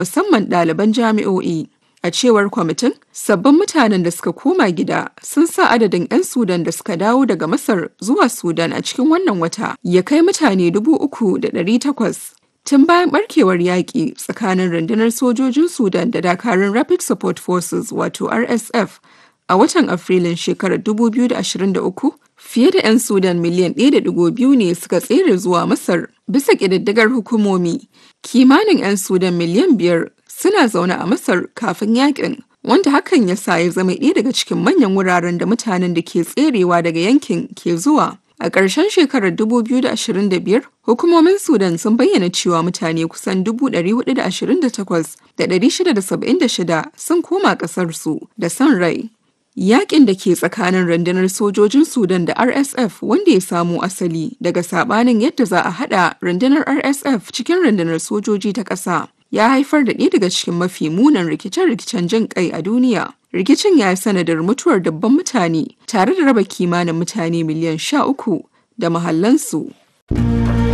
musamman ɗaliban jami'o'i. A cewar kwamitin, sabbin mutanen da suka koma gida sun sa adadin 'yan Sudan da suka dawo daga Masar zuwa Sudan a cikin wannan wata ya kai mutane dubu uku da ɗari takwas. Tun bayan barkewar yaƙi tsakanin rundunar sojojin Sudan da dakarun Rapid Support Forces wato RSF a watan Afrilun shekarar 2023, fiye da 'yan Sudan miliyan 1.2 ne suka tsere zuwa Masar bisa ƙididdigar hukumomi. Kimanin 'yan Sudan miliyan biyar suna zaune a Masar kafin yakin, wanda hakan ya sa ya zama ɗaya daga cikin manyan wuraren da mutanen da ke tserewa daga yankin ke zuwa. A ƙarshen shekarar 2025, hukumomin Sudan sun bayyana cewa mutane kusan 428,676 sun koma ƙasarsu da son rai. Yaƙin da ke tsakanin rundunar sojojin Sudan da RSF wanda ya samo asali daga sabanin yadda za a haɗa rundunar RSF cikin rundunar sojoji ta ƙasa. ya haifar da ɗaya daga cikin mafi munan rikice-rikicen jin kai a duniya. Rikicin ya yi sanadar mutuwar dabban mutane tare da raba kimanin mutane miliyan sha uku da mahallansu.